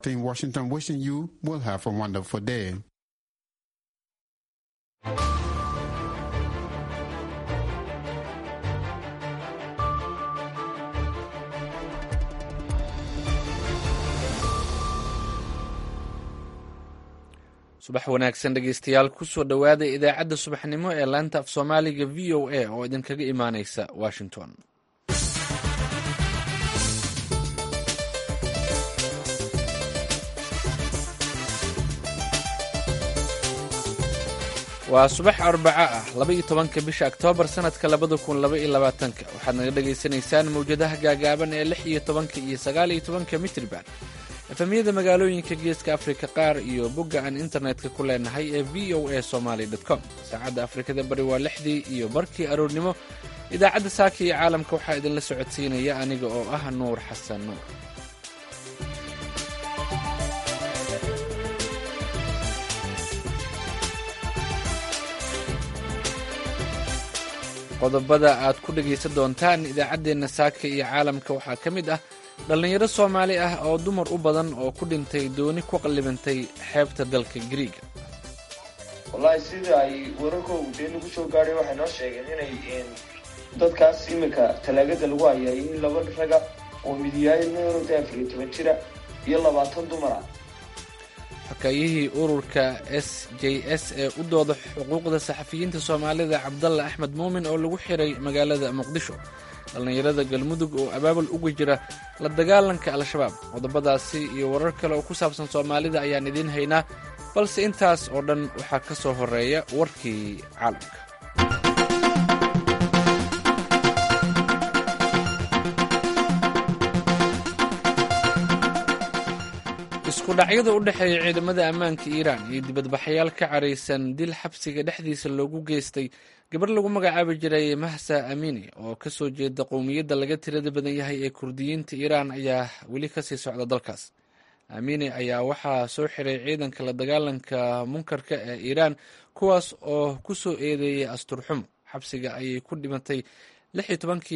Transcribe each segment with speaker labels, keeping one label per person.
Speaker 1: In Washington, wishing you will have a wonderful day.
Speaker 2: subax wanaagsan dhegeystayaal kusoo dhowaada idaacadda subaxnimo ee laanta af soomaaliga v o a oo idinkaga imaaneysa washington waa subax arbaco ah laba-iyo tobanka bisha oktoobar sanadka labada kun laba iyo labaatanka waxaad naga dhagaysanaysaan mawjadaha gaagaaban ee lix iyo tobanka iyo sagaal iyo tobanka mitriban efemyada magaalooyinka geeska afrika qaar iyo bogga aan internetka ku leenahay ee v o a somaly com saacadda afrikada bari waa lixdii iyo barkii aroornimo idaacadda saaka iyo caalamka waxaa idinla socodsiinaya aniga oo ah nuur xasan nuur qodobada aad ku dhegaysan doontaan idaacaddeenna saaka iyo caalamka waxaa ka mid ah dhallinyaro soomaali ah oo dumar u badan oo ku dhintay dooni ku qallibantay xeebta dalka griiga
Speaker 3: wallaahi sida ay wararkoogu dee nagu soo gaadhay waxay noo sheegeen inay dadkaas iminka talaagada lagu hayaa in laba raga oo midiyaay meerode afariyo toban jira iyo labaatan dumar ah
Speaker 2: xakaayihii ururka s j s ee u dooda xuquuqda saxafiyiinta soomaalida cabdalla axmed muumin oo lagu xiray magaalada muqdisho dhallinyarada galmudug oo abaabul uga jira la dagaalanka al-shabaab qodobadaasi iyo warar kale oo ku saabsan soomaalida ayaan idiin haynaa balse intaas oo dhan waxaa ka soo horeeya warkii caalamka isku dhacyada u dhexeeya ciidamada ammaanka iiraan iyo dibadbaxayaal ka caraysan dil xabsiga dhexdiisa loogu geystay gabar lagu magacaabi jiray mahsa amini oo ka soo jeeda qowmiyadda laga tirada badan yahay ee kurdiyiinta iiraan ayaa weli kasii socda dalkaas amini ayaa waxaa soo xiray ciidanka la dagaalanka munkarka ee iiraan kuwaas oo ku soo eedeeyay asturxumo xabsiga ayay ku dhimatay lix iyo tobankii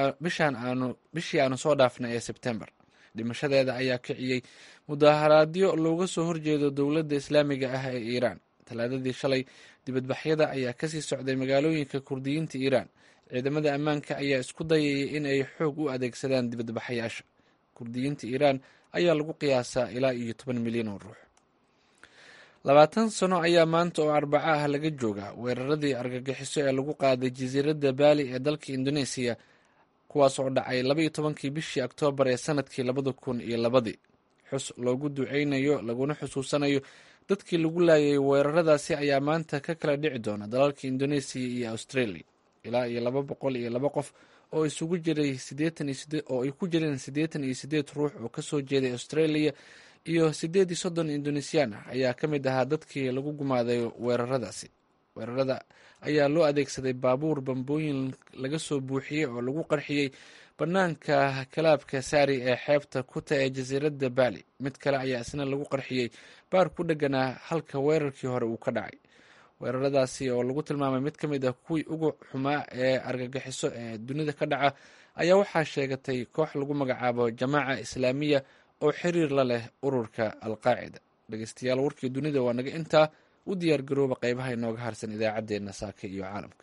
Speaker 2: bishii aanu soo dhaafnay ee sebtembar dhimashadeeda ayaa kiciyey mudaharaadyo looga soo horjeedo dowladda islaamiga ah ee iiraan talaadadii shalay dibadbaxyada ayaa kasii socday magaalooyinka kurdiyiinta iiraan ciidamada ammaanka ayaa isku dayayay in ay xoog u adeegsadaan dibadbaxayaasha kurdiyiinta iiraan ayaa lagu qiyaasaa ilaa iyo toban milyan oo ruux labaatan sano ayaa maanta oo arbaco ah laga joogaa weeraradii argagixiso ee lagu qaaday jasiiradda baali ee dalka indoneesiya kuwaas oo dhacay labaiyo tobankii bishii oktoobar ee sanadkii labada kun iyo labadii xus loogu duceynayo laguna xusuusanayo dadkii lagu laayay weeraradaasi ayaa maanta ka kala dhici doona dalalka indoneesiya iyo australia ilaa iyo laba boqol iyo laba qof oo isugu jiray oo ay ku jireen siddeetan iyo siddeed ruux oo kasoo jeeday australia iyo siddeed iyo soddon indonesiyan ah ayaa ka mid ahaa dadkii lagu gumaaday weeraradaasi weerarada ayaa loo adeegsaday baabuur bambooyin laga soo buuxiyey oo lagu qarxiyey bannaanka kalaabka saari ee xeebta kuta ee jasiiradda baali mid kale ayaa isna lagu qarxiyey baar ku dheganaa halka weerarkii hore uu ka dhacay weeraradaasi oo lagu tilmaamay mid ka mid ah kuwii ugu xumaa ee argagixiso ee dunida ka dhaca ayaa waxaa sheegatay koox lagu magacaabo jamaaca islaamiya oo xiriir la leh ururka alqaacida dhegeystayaal warkii dunida waa naga intaa u diyaar garooba qeybaha inooga harsan idaacaddeenna saaka iyo caalamka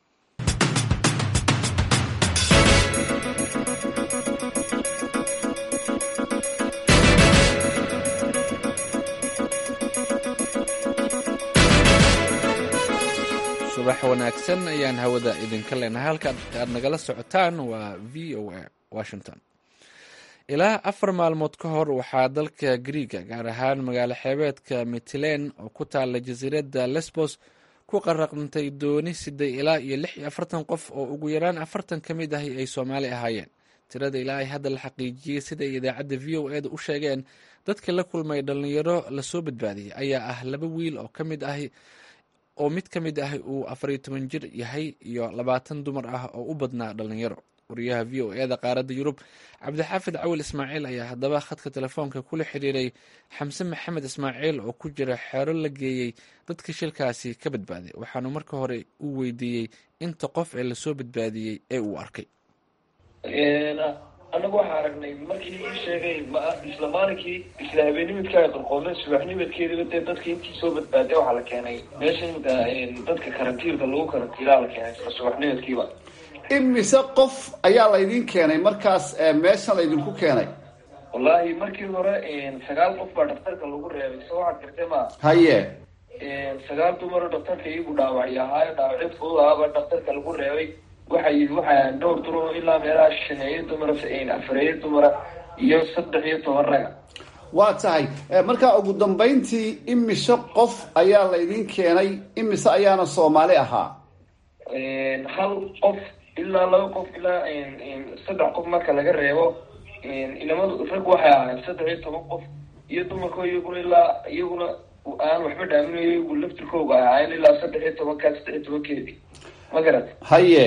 Speaker 2: subax wanaagsan ayaan hawada idinka leenahay halka aad nagala socotaan waa v o a washington ilaa afar maalmood ka hor waxaa dalka griiga gaar ahaan magaalo xeebeedka mitlen oo ku taala jasiiradda lesbos ku qaraqntay dooni siday ilaa iyo lix iyo afartan qof oo ugu yaraan afartan ka mid ahi ay soomaali ahaayeen tirada ilaa ay hadda la xaqiijiyey sida ay idaacadda v o eda u sheegeen dadka la kulmay dhallinyaro lasoo badbaadiyey ayaa ah laba wiil oo ka mid ahi oo mid ka mid ah uu afariyo toban jir yahay iyo labaatan dumar ah oo u badnaa dhallinyaro wariyaha v o eda qaaradda yurub cabdixaafid cawil ismaaciil ayaa haddaba khadka telefoonka kula xiriiray xamse maxamed ismaaciil oo ku jira xeero la geeyey dadka shilkaasi ka badbaaday waxaanu marka hore u weydiiyey inta qof ee lasoo badbaadiyey ee uu arkay
Speaker 3: anagu waxaa aragnay markii ii sheegay ma isla maalinkii isla habeenimidka ay qarqoomeen subaxnimadkeediba dee dadka intii soo badbaaday waxaa la keenay meesha imika dadka karantiilka lagu karantiilaa la keenay isla subaxnimadkiiba
Speaker 4: imise qof ayaa laydin keenay markaas meeshan laydinku keenay
Speaker 3: wallaahi markii hore sagaal qof baa dhaktarka lagu reebay so waxaad gartay ma
Speaker 4: haye
Speaker 3: sagaal dumaro dhaktarka iyagu dhaawacyo ahaayo dhaawacyo fudud ahaaba dhaktarka lagu reebay waxa yidhi waxaa dhowr duro ilaa meelaha shaneeyo dumara afareeyo dumara iyo saddex iyo toban raga
Speaker 4: waa tahay markaa ugu dambayntii imise qof ayaa laydin keenay imise ayaana soomaali ahaa
Speaker 3: hal qof ilaa laba qof ilaa saddex qof marka laga reebo ilamadu rag waxay ahaayeen saddex iyo toban qof iyo dumarko iyaguna ilaa iyaguna aan waxba dhaaminayo iyagu laftirkooga ay ahaayeen ilaa saddex iyo tobankaa saddex iyo tobankeedii ma garat
Speaker 4: haye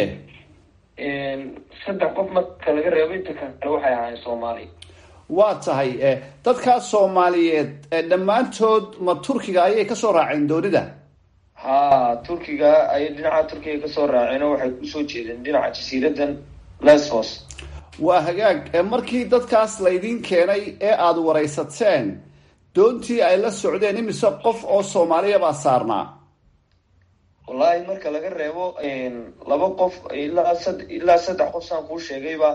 Speaker 3: saddex qof marka laga reebo inta kale waxay ahaayeen soomaali
Speaker 4: waa tahay dadkaas soomaaliyeed dhammaantood ma turkiga ayay kasoo raaceen doonida
Speaker 3: ha turkiga ayay dhinaca turkiga kasoo raaceen oo waxay kusoo jeedeen dhinaca jasiiradan lesbos
Speaker 4: waa hagaag markii dadkaas laydin keenay ee aada waraysateen doontii ay la socdeen imise qof oo soomaaliya baa saarnaa
Speaker 3: wallaahi marka laga reebo laba qof ilaa sad ilaa saddex qof saan kuu sheegayba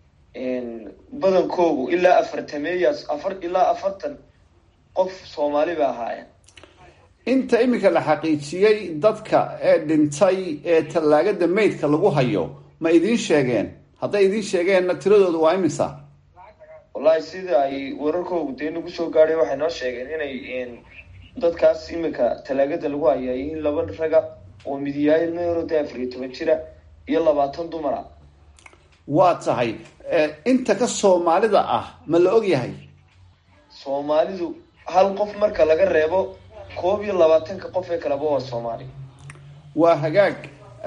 Speaker 3: badankoogu ilaa afartameeyaas afar ilaa afartan qof soomaali ba ahaayeen
Speaker 4: inta iminka la xaqiijiyey dadka ee dhintay ee tallaagada maydka lagu hayo ma idiin sheegeen hadday idiin sheegeenna tiradooda waa imisa
Speaker 3: wallaahi sida ay wararkoogu dee nagu soo gaadhay waxay noo sheegeen inay dadkaas imika tallaagada lagu hayaa yihiin laba raga oo midiyaayil meerode afar iyo toban jira iyo labaatan dumara
Speaker 4: waa tahay inta ka soomaalida ah ma la og yahay
Speaker 3: soomaalidu hal qof marka laga reebo koob iyo labaatanka qof ee kaleba waa soomaali
Speaker 4: waa hagaag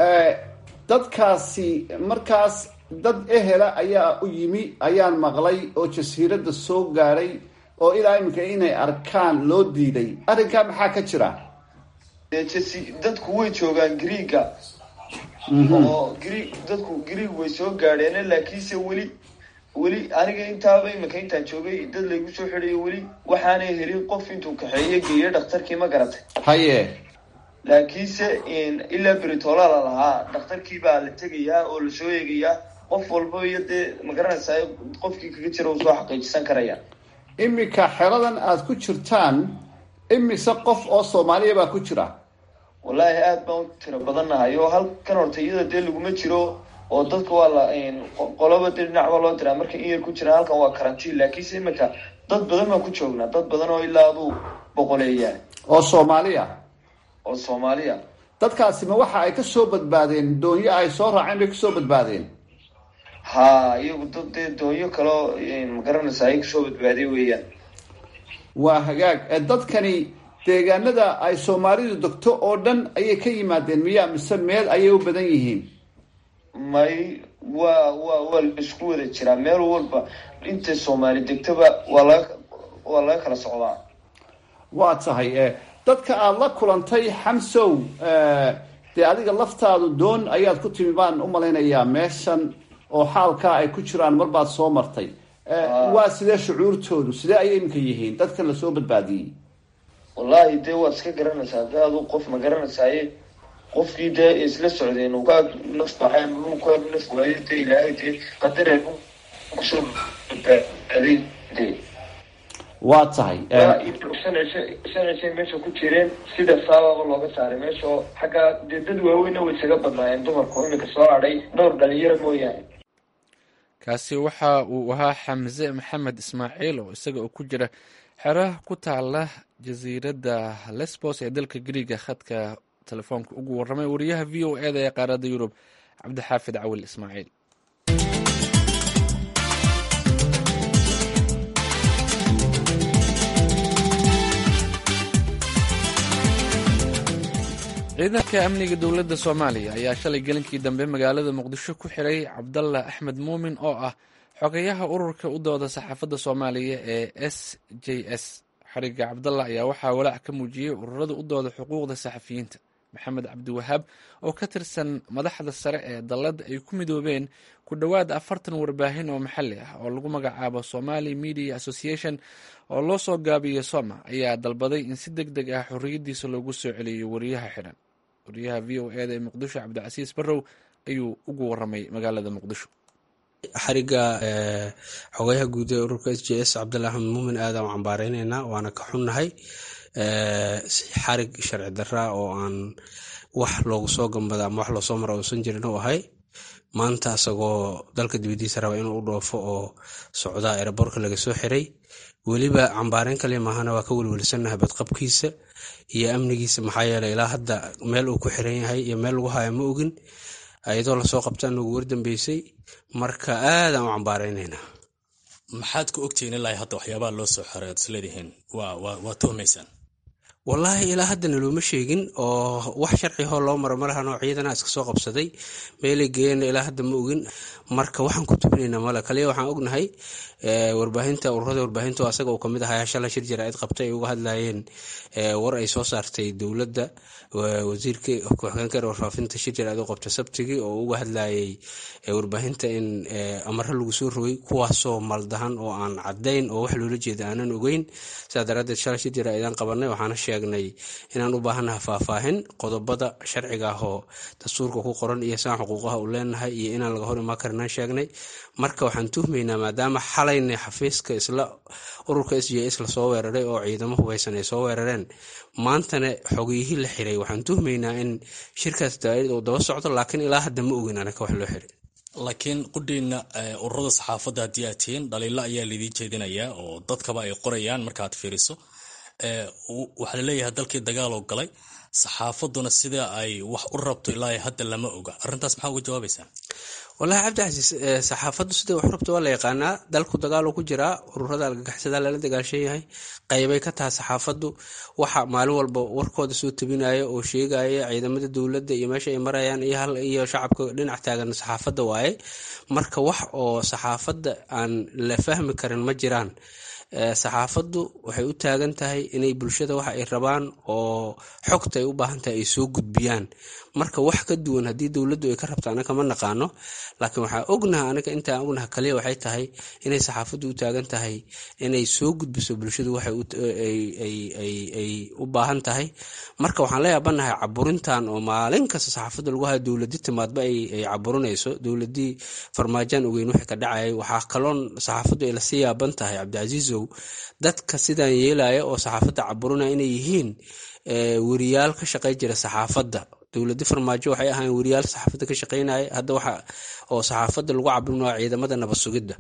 Speaker 4: dadkaasi markaas dad ehela ayaa u yimi ayaan maqlay oo jasiiradda soo gaadhay oo ilaa iminka inay arkaan loo diiday arrinkaa maxaa ka jira
Speaker 3: dee jasi dadku way joogaan greega oo greeg dadku greeg way soo gaadheen laakiinse weli weli aniga intaaba imika intaan joogay dad laygu soo xidhayo weli waxaanay helin qof intuu kaxeeyo geeyo dhakhtarkii ma garatay
Speaker 4: haye
Speaker 3: laakiinse ilaa beritola la lahaa dhakhtarkii baa la tegayaa oo lasoo eegayaa qof walba iyo dee ma garanaysaa qofkii kaga jira uu soo xaqiijisan karaya
Speaker 4: iminka xeradan aada ku jirtaan imise qof oo soomaaliya baa ku jira
Speaker 3: wallaahi aada baan u tiro badannahay oo halkan horta iyada dee laguma jiro oo dadka waa la qoloba dee dhinac baa loo diraa markay in yar ku jiraan halkan waa karantiin laakiinse iminka dad badan baan ku joognaa dad badan oo ilaa aduu boqoleeyaa
Speaker 4: oo soomaaliya
Speaker 3: oo soomaaliya
Speaker 4: dadkaasi ma waxa ay kasoo badbaadeen doonyo ay soo raaceen bay kasoo badbaadeen
Speaker 3: ha iyagu dad dee doonyo kaleo ma garanaysaa ay kasoo badbaaday weeyaan
Speaker 4: waa hagaag dadkani deegaanada ay soomaalidu degto oo dhan ayay ka yimaadeen miya mise meel ayay u badan yihiin
Speaker 3: may waa waa waa laisku wada jiraa meel walba inta soomaali degtaba waa laga waa laga kala socdaa
Speaker 4: waa tahay dadka aada la kulantay xamsow dee adiga laftaadu doon ayaad ku timi baan u malaynayaa meeshan oo xaalkaa ay ku jiraan marbaad soo martay waa sidee shucuurtoodu sidee ayay iminka yihiin dadkan lasoo badbaadiyey
Speaker 3: wallaahi dee waad iska garanaysaa de adu qof ma garanaysaaye qofkii dee isla socdeen uka naf baxay ka naf waayo dee ilaahay dee qadaree kusoo badbaaday dee
Speaker 4: waa tahay
Speaker 3: shan cishe shan cishay meesha ku jireen sida saababa looga saaray meesha oo xaggaa dee dad waaweyna way isaga badnaayeen dumarku imika soo hadhay dhowr dhalinyaro mooyaane
Speaker 2: kaasi waxa uu ahaa xamse maxamed ismaaciil oo isaga oo ku jira xeraha ku taala jasiiradda lesbos ee dalka griiga khadka telefoonka ugu warramay wariyaha v o e da ee qaaradda yurub cabdixaafid cawil ismaaciil ciidanka amniga dowladda soomaaliya ayaa shalay gelinkii dambe magaalada muqdisho ku xiray cabdalla axmed muumin oo ah xogeyaha ururka u dooda saxaafadda soomaaliya ee s j s xariga cabdalla ayaa waxaa walaac ka muujiyey ururada u dooda xuquuqda saxafiyiinta maxamed cabdiwahaab oo ka tirsan madaxda sare ee dalladda ay ku midoobeen ku dhowaad afartan warbaahin oo maxalli ah oo lagu magacaabo somali media association oo loo soo gaabiyo soma ayaa dalbaday in si deg deg ah xorriyaddiisa loogu soo celiyo wariyaha xidhan wariyaha v o eda ee muqdisho cabdicasiis barrow ayuu ugu waramay magaalada muqdisho
Speaker 5: xariga xogayaha guud ee ururka s j s cabdillah axmed muumin aadan u cambaareyneyna waana ka xunnahay xarig sharci daraa oo aan wax loogu soo gambada ama wax loosoo mara uusan jirin u ahay maanta isagoo dalka dibadiisa raba inuu u dhoofo oo socdaa ereborka laga soo xiray weliba cambaareyn kale maahana waa ka welwelsannahay badqabkiisa iyo amnigiisa maxaa yeeley ilaa hadda meel uu ku xiran yahay iyo meel lagu haya ma ogin ayadoo lasoo qabta nagu wardambeysay marka aadaan u cambaareyneyna
Speaker 6: maxaad ku ogtihiin ilaa hadda waxyaabaha loo soo xiray ad isleedihiin waa tuhmaysaan
Speaker 5: wallaahi ilaa haddana looma sheegin oo wax sharcihoo loo maro malahan oo ciidana iska soo qabsaday meelay geeyana ilaa hadda ma ogin marka waxaan ku tubinaynaa male kaliya waxaan ognahay warbaahinta ururada warbaahinta oo asaga uu kamid ahaa shala shir jaraa'id qabtay ay uga hadlayeen war ay soo saartay dowladda wasiirka ku-xigeenka warfaafinta shir jaraa'id u qabta sabtigii oo uga hadlayay warbaahinta in amaro lagu soo rogay kuwaasoo maldahan oo aan cadayn oo wax loola jeeda aanan ogeyn sidaa daraadeed shala shir jaraa'idaan qabanay waxaana sheegnay inaan u baahannaha faahfaahin qodobada sharciga ah oo dastuurka ku qoran iyo saan xuquuqaha u leenahay iyo inaan laga hor imaan karinaan sheegnay marka waxaan tuhmaynaa maadaama xalayna xafiiska isla ururka s j s lasoo weeraray oo ciidamo hubeysan ay soo weerareen maantana xogiyihii la xiray waxaan tuhmaynaa in shirkaas daaid uu daba socdo laakiin ilaa hadda ma ogin anaka wax loo xiray
Speaker 6: laakiin qudhiina ururada saxaafadda haddii aad tihiin dhaliilo ayaa laidii jeedinayaa oo dadkaba ay qorayaan markaaad fiiriso waxaa laleeyahay dalkii dagaaloo galay saxaafaduna sida ay wax u rabto ilaa hadda lama oga arintaas maxaa uga jawaabaysaa
Speaker 5: walahi cabdicasiis saxaafaddu siday wax rabta waa la yaqaanaa dalku dagaaloo ku jiraa ururada algagaxsada lala dagaashan yahay qaybay ka tahay saxaafaddu waxa maalin walba warkooda soo tabinaya oo sheegaya ciidamada dowladda iyo meesha ay marayaan iyo shacabka dhinac taagan saxaafadda waaye marka wax oo saxaafadda aan la fahmi karin ma jiraan saxaafaddu waxay u taagan tahay inay bulshada waxa ay rabaan oo xogta ay u baahan tahay ay soo gudbiyaan marka wax ka duwan haddii dowladdu ay ka rabto anaka ma naqaano laakiin waxaa ognaha anaga intaan ognaha kaliya waxay tahay inay saxaafaddu u taagan tahay inay soo gudbiso bulshadu waxay u baahan tahay marka waxaan la yaabanahay caburintan oo maalin kasta saxaafadda lagu hayo dowladi timaadba ay caburinayso dowladii farmaajaan ogeyn wixii ka dhacayay waxaa kaloon saxaafaddu ay lasii yaaban tahay cabdicasiisow dadka sidaan yeelaya oo saxaafadda caburinaya inay yihiin weriyaal ka shaqey jira saxaafadda dowladi farmaajo waxay ahaayeen weriyaal saxaafadda ka shaqeynaya hadda waxa oo saxaafadda lagu cabirinaya ciidamada nabad sugidda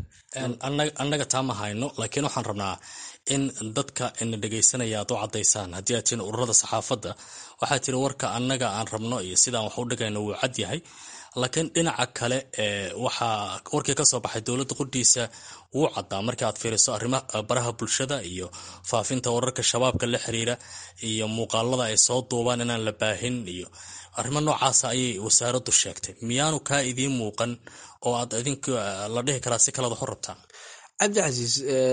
Speaker 6: annaga taa ma hayno laakiin waxaan rabnaa in dadka ina dhegaysanaya aad u cadaysaan haddii aad tihiin ururada saxaafadda waxaa tiri warka annaga aan rabno iyo sidaan wax u dhigayno wuu cad yahay laakiin dhinaca kale waxaa warkii kasoo baxay dowladda qudhiisa wuu caddaa marka aad fiiriso arrimaha baraha bulshada iyo faafinta wararka shabaabka la xiriira iyo muuqaalada ay soo duubaan inaan la baahin iyo arrimo noocaasa ayay wasaaraddu sheegtay miyaanu kaa idiin muuqan oo aad idinku la dhihi karaa si kalead wax u rabtaan
Speaker 5: cabdicasiis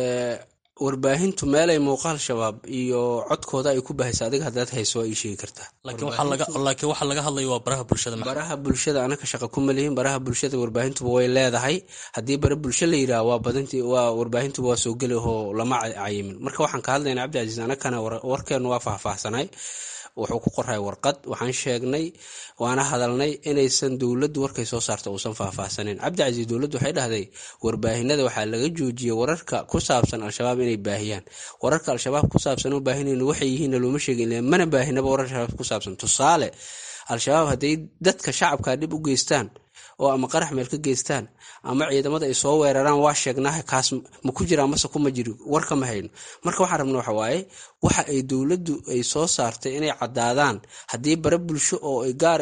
Speaker 5: warbaahintu meelay muuqaal shabaab iyo codkooda ay ku bahaysa adiga haddaad hayso waa ii sheegi kartaa
Speaker 6: laakiin waxaa laga hadlaya waa baraha bulshada
Speaker 5: baraha bulshada anaka shaqa kuma lihin baraha bulshada warbaahintuba way leedahay haddii bara bulsho la yidhaha waa badinti waa warbaahintuba waa soo geli oo lama cayimin marka waxaan ka hadlayna cabdicasiis anakana warkeenu waa faahfaahsanay wuxuu ku qoray warqad waxaan sheegnay waana hadalnay inaysan dowladdu warkay soo saarta uusan faahfaahsaneyn cabdicasiis dowladdu waxay dhahday warbaahinada waxaa laga joojiyey wararka ku saabsan al-shabaab inay baahiyaan wararka al-shabaab ku saabsan u baahinayno waxay yihiinna looma sheegin mana baahinaba warar shabaab ku saabsan tusaale al-shabaab hadday dadka shacabka dhib u geystaan oo ama qarax meel ka geystaan ama ciidamada ay soo weeraraan waa sheegnaha kaas ma ku jira mase kuma jiri warka ma hayno marka waxaan rabna waxa waaye waxa ay dowladdu ay soo saartay inay caddaadaan haddii bare bulsho oo gaar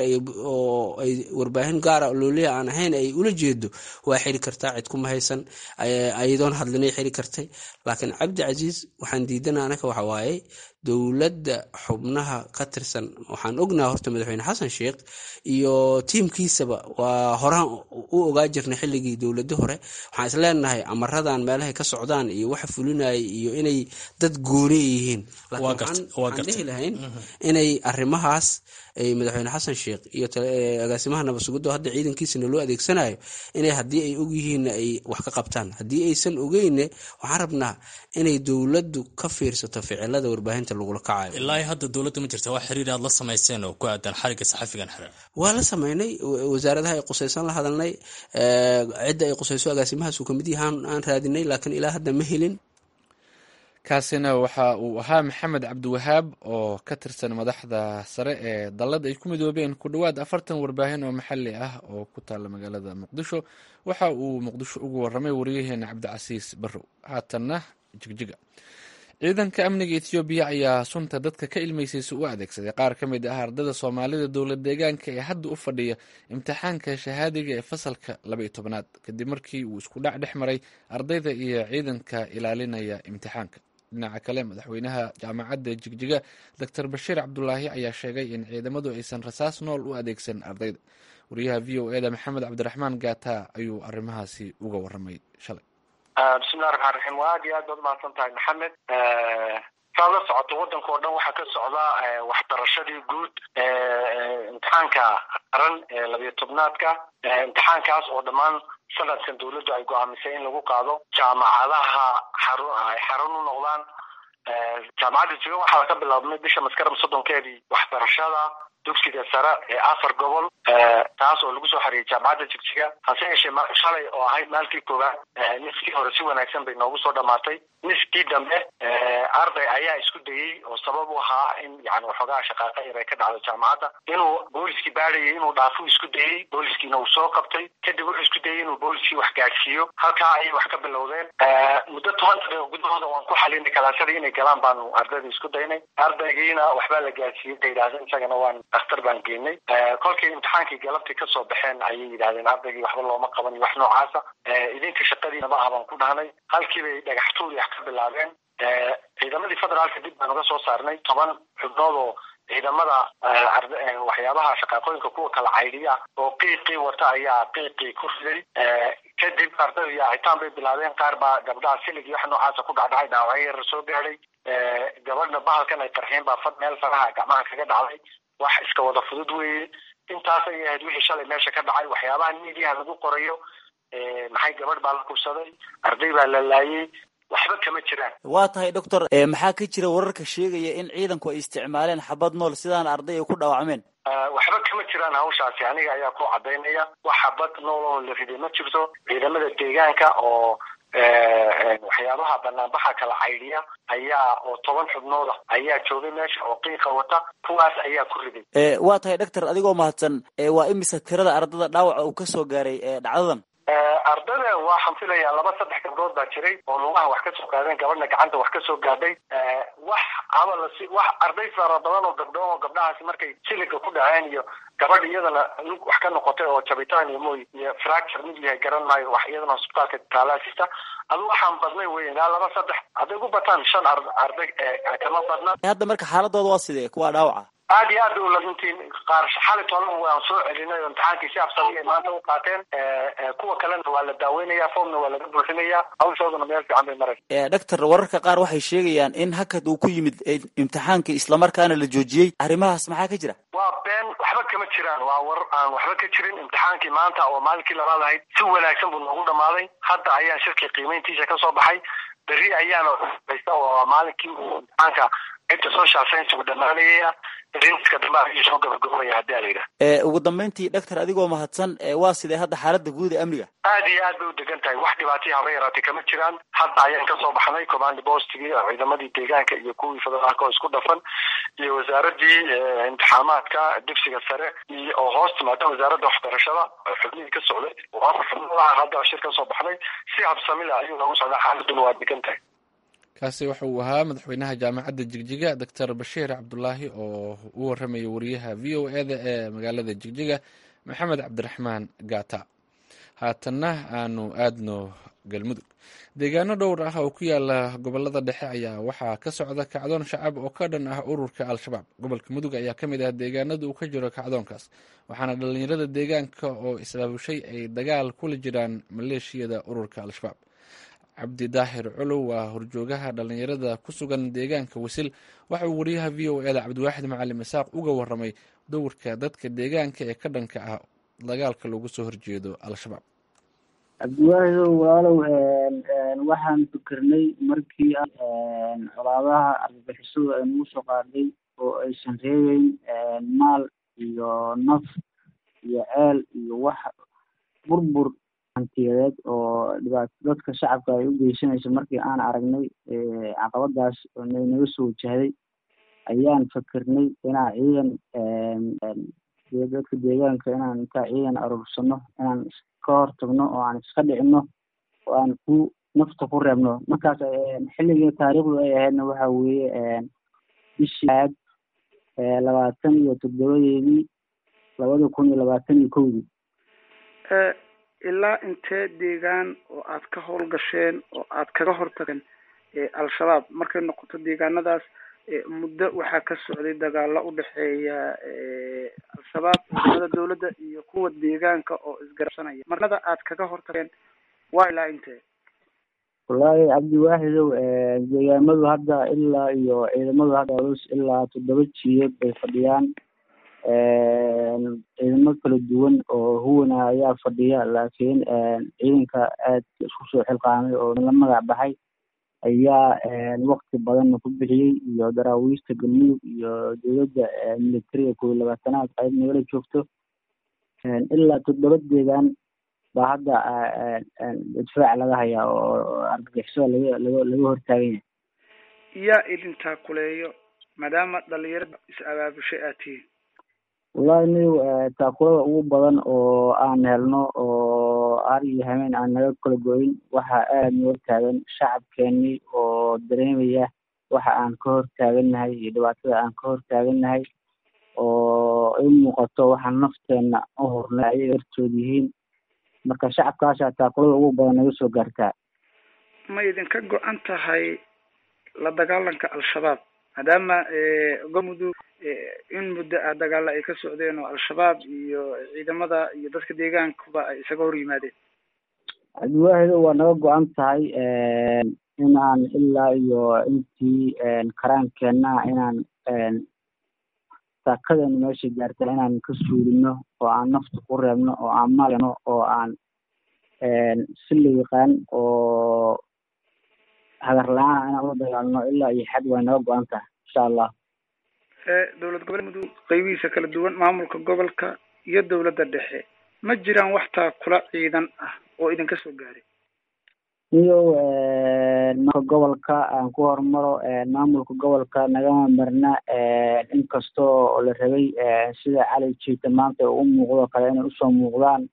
Speaker 5: oo ay warbaahin gaara looliya aan ahayn ay ula jeedo waa xiri kartaa cid kuma haysan ayadoon hadlinay xiri kartay laakiin cabdi casiis waxaan diidana anaka waxa waaye dowladda xubnaha ka tirsan waxaan ognaha horta madaxweyne xasan sheikh iyo tiimkiisaba waa horaan u ogaa jirnay xilligii dowladi hore waxaan isleenahay amaradan meelahay ka socdaan iyo waxa fulinaya iyo inay dad gooni yihiin waxaan dhihi lahayn inay arrimahaas ay madaxweyne xasan sheekh iyo agaasimaha nabadsugiddo hadda ciidankiisana loo adeegsanayo inay haddii ay ogyihiinna ay wax ka qabtaan haddii aysan ogeyne waxaan rabnaa inay dowladdu ka fiirsato ficilada warbaahinta lagula kacayo
Speaker 6: ilaa hadda dowladda ma jirta wax xiriir aad la samayseen oo ku aadan xariga saxafigan xiran
Speaker 5: waa la sameynay wasaaradaha ay qusaysan la hadalnay cidda ay qusayso agaasimahaas uu kamid yahaan aan raadinay laakiin ilaa hadda ma helin
Speaker 2: kaasina waxa uu ahaa maxamed cabdiwahaab oo ka tirsan madaxda sare ee dallad ay ku midoobeen ku dhowaad afartan warbaahin oo maxalli ah oo ku taalla magaalada muqdisho waxa uu muqdisho ugu waramay wariyaheena cabdicasiis barrow haatanna jigjiga ciidanka amniga ethoobiya ayaa sunta dadka ka ilmeysaysa u adeegsaday qaar ka mid ah ardada soomaalida dowlad deegaanka ee hadda u fadhiya imtixaanka shahaadiga ee fasalka labaiyo tobnaad kadib markii uu isku dhac dhex maray ardayda iyo ciidanka ilaalinaya imtixaanka dhinaca kale madaxweynaha jaamacadda jigjiga doctor bashiir cabdulaahi ayaa sheegay in ciidamadu aysan rasaas nool u adeegsan ardayda wariyaha v o eda maxamed cabdiraxmaan gaata ayuu arrimahaasi uga waramay shalay
Speaker 7: bismillahi raxmaan raxiim waa aad iyo aad baad umahadsan tahay maxamed saad la socoto waddanka oo dhan waxaa ka socda waxbarashadii guud imtixaanka qaran ee labiyo tobnaadka imtixaankaas oo dhammaan sanadkan dawladdu ay go-aamisay in lagu qaado jaamacadaha xarun ay xarun u noqdaan jaamacadda jiga waxaa ka bilaabmay bisha maskaram soddonkeedii waxbarashada dugsiga sare ee afar gobol taas oo lagu soo xariyay jaamacadda jigjiga hase yeeshee shalay oo ahayd maalkii koowaad niskii hore si wanaagsan bay noogu soo dhamaatay niskii dambe arday ayaa isku dayey oo sabab u ahaa in yani waxoogaa shaqaaqa yar ay ka dhacdo jaamacadda inuu booliskii baadhayay inuu dhaafo isku dayey booliskiina uu soo qabtay kadib wuxuu isku dayey inuu booliskii wax gaadhsiiyo halkaa ayay wax ka bilowdeen muddo toban daqiiqo gudahooda waan ku xalinay kalaasadii inay galaan baanu ardayda isku daynay ardaygiina waxbaa la gaadhsiiyey bay yidhahdeen isagana waan dhakhtar baan geenay kolkii imtixaankii galabtii kasoo baxeen ayay yidhahdeen ardaygii waxba looma qaban iyo wax noocaasa idinka shaqadiina ma ah baan ku dhahnay halkii bay dhagax tuuri wax ka bilaabeen ciidamadii federaalka dib baan uga soo saarnay toban xubnood oo ciidamada waxyaabaha shaqaaqooyinka kuwa kala caydiya oo qiiqii wata ayaa qiiqii ku riday kadib ardaydu yaacitaan bay bilaabeen qaar baa gabdhaha silig iyo wax noocaasa ku dhacdhacay dhaawacyo yar soo gaadhay gabadhna bahalkan ay qarxeen baa fad meel faraha gacmaha kaga dhacday wax iska wada fudud weeye intaas ayay ahayd wixii shalay meesha ka dhacay waxyaabaha miidiyaha lagu qorayo maxay gabadh baa la kubsaday arday baa la laayay waxba kama jiraan
Speaker 8: waa tahay doctor maxaa ka jira wararka sheegaya in ciidanku ay isticmaaleen xabad nool sidaan arday ay ku dhaawacmeen
Speaker 7: waxba kama jiraan hawshaasi aniga ayaa ku cadaynaya wax xabad nool oo la riday ma jirto ciidamada deegaanka oo waxyaabaha banaanbaxa kala caydiya ayaa oo toban xubnooda ayaa joogay meesha oo qiiqa wata kuwaas ayaa ku riday
Speaker 8: waa tahay doctor adigoo mahadsan waa imisa tirada ardada dhaawaca uu kasoo gaaray dhacdadan
Speaker 7: ardada waxaan filayaa laba saddex gabdhood baa jiray oo lugaha wax kasoo qaadeen gabadhna gacanta wax kasoo gaadhay wax ama lasi wax arday fara badan oo gabdho oo gabdhahaasi markay siliga ku dhaceen iyo gabadh iyadana lug wax ka noqotay oo jabitaan iyo mooy iyo fracture mid yahay garan maayo wax iyadana hosbitaalka taalaasista adu waxaan badnay wey ilaa laba saddex hadday ku bataan shan arday kama badna
Speaker 8: hadda marka xaaladooda waa sidee kuwa dhaawaca
Speaker 7: aad iyo aad bay ularintiin qaar xali tolan waan soo celinay oo imtixaankii si absami ay maanta u qaateen kuwa kalena waa la daaweynaya foomna waa laga buuxinaya hawshooduna meel fiican bay maraysa
Speaker 8: doctor wararka qaar waxay sheegayaan in hakad uu ku yimid imtixaankii islamarkaana la joojiyey arrimahaas maxaa ka jira
Speaker 7: waa been waxba kama jiraan waa warar aan waxba ka jirin imtixaankii maanta oo maalinkii labaad ahayd si wanaagsan buu noogu dhamaaday hadda ayaan shirkii qiimeyntiisa kasoo baxay berri ayaana haysta oo maalinkii uu imtixaanka inta social science uu dhamaanayaya rinska dambe ayuu soo gabagabaya hadii ala yidhaha
Speaker 8: ugu dambeyntii doctor adigoo mahadsan waa sidee hadda xaaladda guud ee amniga
Speaker 7: aad iyo aad bay u degan tahay wax dhibaataya haba yaraatay kama jiraan hadda ayaan kasoo baxnay command postigii ciidamadii deegaanka iyo kuwii federaalka oo isku dhafan iyo wasaaradii imtixaamaadka dugsiga sare iyo oo hoos timaada wasaaradda waxbarashada xubnihii ka socday oo afar xubnood ah hadda shir kasoo baxnay si habsami leh ayuu noogu socdaa xaaladuna waa degan tahay
Speaker 2: kaasi waxa uu ahaa madaxweynaha jaamacadda jigjiga doctor bashiir cabdulaahi oo u waramaya wariyaha v o e da ee magaalada jigjiga maxamed cabdiraxmaan gaata haatanna aanu aadno galmudug deegaano dhowr ah oo ku yaala gobolada dhexe ayaa waxaa ka socda kacdoon shacab oo ka dhan ah ururka al-shabaab gobolka mudug ayaa ka mid ah deegaanada uu ka jiro kacdoonkaas waxaana dhallinyarada deegaanka oo islaabushay ay dagaal kula jiraan maleeshiyada ururka al-shabaab cabdi daahir colow waa horjoogaha dhallinyarada ku sugan deegaanka wasil waxa uu wariyaha v o e da cabdiwaaxid macalin isaaq uga waramay dowrka dadka deegaanka ee ka dhanka ah dagaalka loogu soo horjeedo al-shabaab
Speaker 9: cabdiwaahidow walaalow waxaan fikirnay markii colaadaha argagixisadu ay nagu soo qaaday oo aysan reebeyn maal iyo naf iyo ceel iyo wax burbur hantiyadeed oo dhibaato dadka shacabka ay u geysanayso markii aan aragnay caqabadaas nay naga soo wajahday ayaan fikirnay inaan ciidan dadka deegaanka inaan intaa ciidan aruursano inaan ka hortagno oo aan iska dhicino oo aan ku nafta ku reebno markaas xilligii taariikhdu ay ahaydna waxa weeye bishii aad labaatan iyo toddobadeedii labada kun iyo labaatan iyo kowdii
Speaker 10: ilaa intee deegaan oo aad ka howlgasheen oo aad kaga hortageen al-shabaab markay noqoto deegaanadaas muddo waxaa ka socday dagaalo udhexeeya al-shabaab ciidamada dawladda iyo kuwa deegaanka oo isgarabsanaya marnada aad kaga hortageen waa ilaa intee
Speaker 9: wallaahi cabdiwaaxidow deegaamadu hadda ilaa iyo ciidamadu hadda ilaa toddoba jiyeed bay fadhiyaan ciidamo kala duwan oo huwana ayaa fadhiya laakiin ciidanka aad isku soo xilqaamay oo la magac baxay ayaa wakti badanna ku bixiyey iyo daraawiista galmudug iyo dowladda militariga kow iyo labaatanaad qayb nagala joogto ilaa toddoba deegaan baa hadda difaac laga hayaa oo argagixisada laga laga laga hortaagan yahay
Speaker 10: yaa idintaa kuleeyo maadaama dhalinyarada is abaabushay aad tihiin
Speaker 9: wallahi niw taakulada ugu badan oo aan helno oo har iyo hameen aan naga kala goyn waxa aad noo taagan shacabkeenii oo dareemaya waxa aan ka hor taagannahay iyo dhibaatada aan ka hor taagannahay oo i muuqato waxaan nafteena u hornay ayaga hortood yihiin marka shacabkaasaa taakulada ugu badan naga soo gaartaa
Speaker 10: ma idinka go-an tahay la dagaalanka al-shabaab maadaama galmudug in muddo ah dagaalo ay ka socdeen oo al-shabaab iyo ciidamada iyo dadka deegaankuba ay isaga hor yimaadeen
Speaker 9: cabdiwaahido waa naga go-an tahay in aan ilaa iyo intii karaankeenna inaan saakadeena meesha gaarta inaan ka suulino oo aan nafta ku reebno oo aan malno oo aan si la yaqaan oo hagar la-aan inaan ula dagaalno ilaa iyo xad way naga go-an tahay insha allah
Speaker 10: dowlad gobolka mudug qaybihiisa kala duwan maamulka gobolka iyo dowladda dhexe ma jiraan wax taakula ciidan ah oo idinka soo gaaray
Speaker 9: iyo maamulka gobolka aan ku hormaro maamulka gobolka nagama marna inkastoo la rabay sida cali jiita maanta u muuqdo kale inay usoo muuqdaan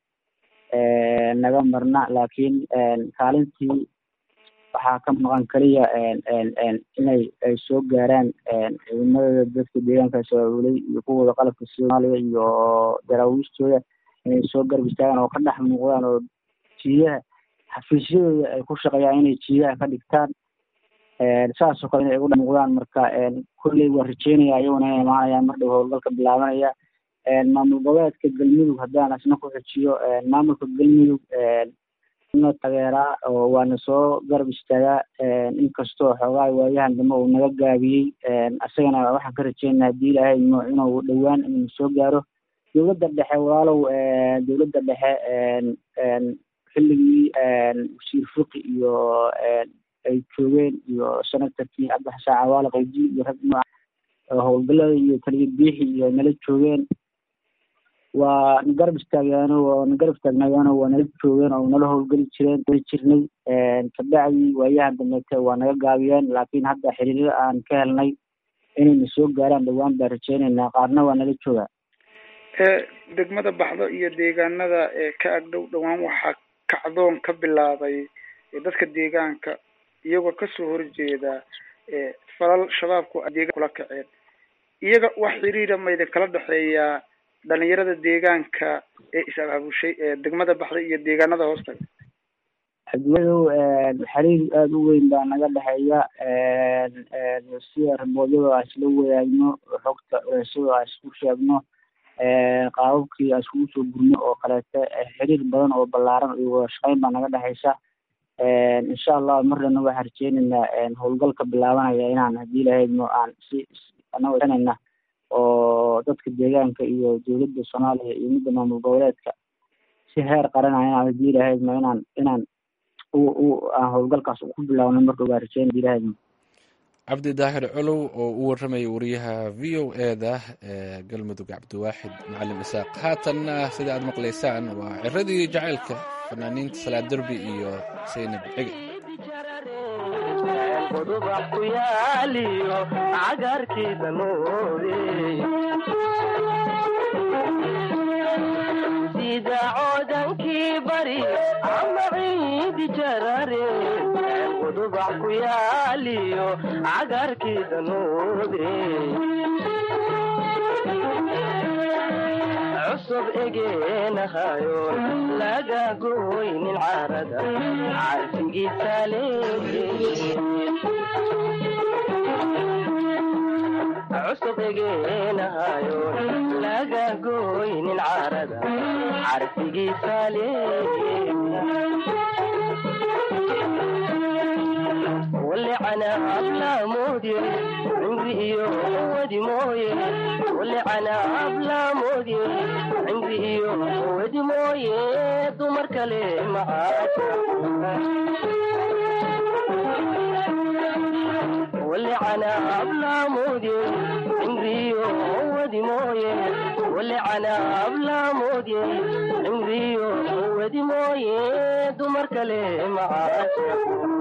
Speaker 9: naga marna laakiin kaalintii waxaa ka maqan kaliya inay ay soo gaaraan ciidamada dadka deegaanka sooulay iyo kuwooda qalabka soomaaliya iyo daraawiistooda inay soo garab istaagaan oo ka dhex muuqdaan oo jiidaha xafiisyadooda ay ku shaqeeyaan inay jiidaha ka dhigtaan saas oo kale inay ugu dhex muuqdaan marka kolley waa rajeynaya iyaguna inay imaanayaan mar dhow howlgalka bilaabanaya maamul goboleedka galmudug haddaan asna ku xujiyo maamulka galmudug na tageeraa oo waana soo garab istaagaa inkastoo xoogaa waayahan dambe uu naga gaabiyey isagana waxaan ka rajeynaa haddii ilaahay imo inuu dhowaan inuu soo gaaro dowladda dhexe walaalow dowladda dhexe xilligii wasiir fiqi iyo ay joogeen iyo senatarkii cabdixasaan cawaale qayji iyo rag nooca howlgalada iyo taliya biixi iyo nala joogeen waa na garab istaagyaano waa na garab taagnayaano waa nala joogeen oo nala howlgeli jireen jirnay kabacdii waayahan dambeete waa naga gaabiyeen laakiin hadda xiriirada aan ka helnay inayna soo gaaraan dhowaan baan rajeynaynaa qaarna waa nala joogaa
Speaker 10: degmada baxdo iyo deegaanada ee ka agdhow dhowaan waxaa kacdoon ka bilaabay dadka deegaanka iyagoo kasoo horjeeda falal shabaabku ay deegaan kula kaceen iyaga wax xiriira ma idinkala dhexeeyaa dhalinyarada deegaanka ee is-abaabushay ee degmada baxday iyo deegaanada hoostaga
Speaker 9: xadwadow xiriir aada u weyn baa naga dhexeeya sida raboodyada aan isla wadaagno xogta culeysada aan isku sheegno qaababkii aan iskugu soo gurno oo kaleete xiriir badan oo ballaaran iyo wada shaqeyn baa naga dhexeysa insha allah marnana waxaan rajeynaynaa howlgalka bilaabanaya inaan haddii lahaydno aan si anagana oo dadka deegaanka iyo dowladda soomaaliya iyo midda maamul goboleedka si heer qaranaya inaan haddii lahaydno inaan inaan u u aan howlgalkaas ku bilaabno marka waa rajeyn haddii lahaydno
Speaker 2: cabdi daahir colow oo u warramaya wariyaha v o e da ee galmudug cabdiwaaxid macalin isaaq haatanna sida aad maqlaysaan waa ciradii jacaylka fanaaniinta salaad derbi iyo saynab cege
Speaker 11: qudubax ku yaaliyo cagarkiisa noode sida coodankii bari ama ciidi jarare qudubax ku yaaliyo cagarkiisa noode cusub egeenahayo laga goynin carada carfigiisa leeye cusub egeenahayo laga goynin carada carfigiisa leeye walicana ablaamodye cimri iyo wadi mooye walicana ablaamodye cimri iyo wadi mooye dumar kale macaasha walicana ablaamodye cimri iyo wadi mooye walicana ablaamodye cimri iyo wadi mooye dumar kale macaasha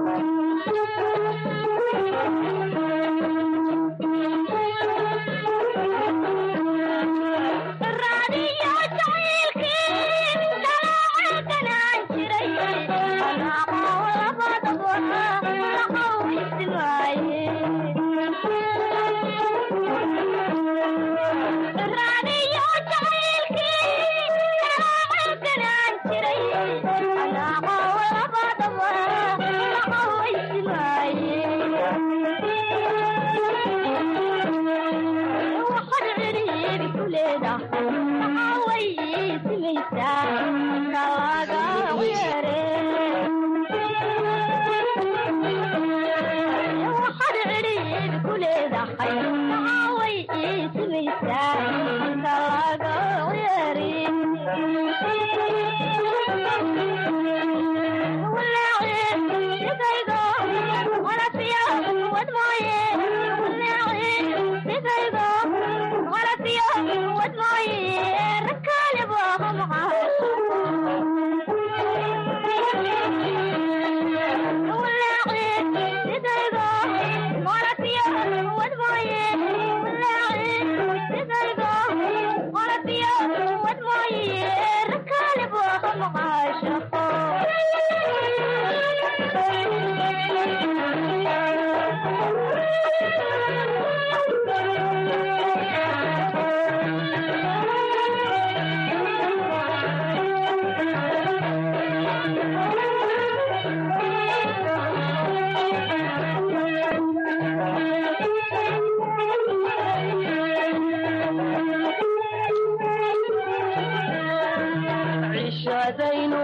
Speaker 11: cishadaynu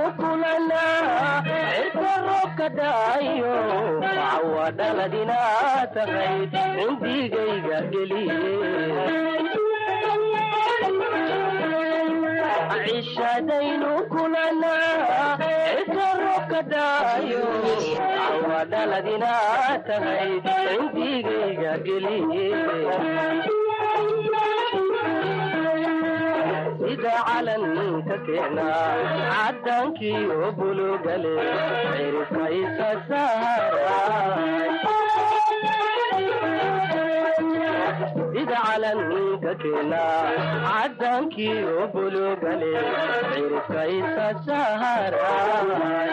Speaker 11: kulanaa cirka roobka daayo cawa dhaladinaa tahay cindigayga geliye cishadaynu kulanaa cirka roobka daayo cawa dhaladinaa tahay cindigayga geliye sida calanka keenaa cadaankii oo bulugale cirifka isa saaray sida calanka keenaa cadaankii oo bulugale cirifka isa saaray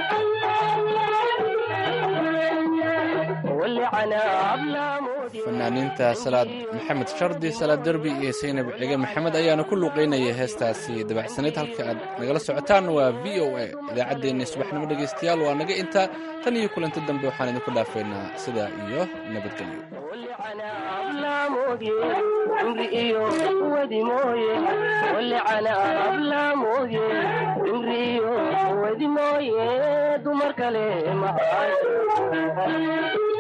Speaker 11: walicana ablaamo
Speaker 2: fanaaniinta salaad maxamed shardi salaad derbi iyo saynab cige maxamed ayaana ku luuqeynaya heestaasi dabacsanayd halka aad nagala socotaan waa v o a idaacaddeenna subaxnimo dhegaystayaal waa naga intaa tan iyo kulanti dambe waxaan idinku dhaafaynaa sidaa iyo nabadgelyo
Speaker 11: hablaamooye cimri iyo wadi mooye walicana hablaamooye cimri iyo wadi mooye dumar kale mahay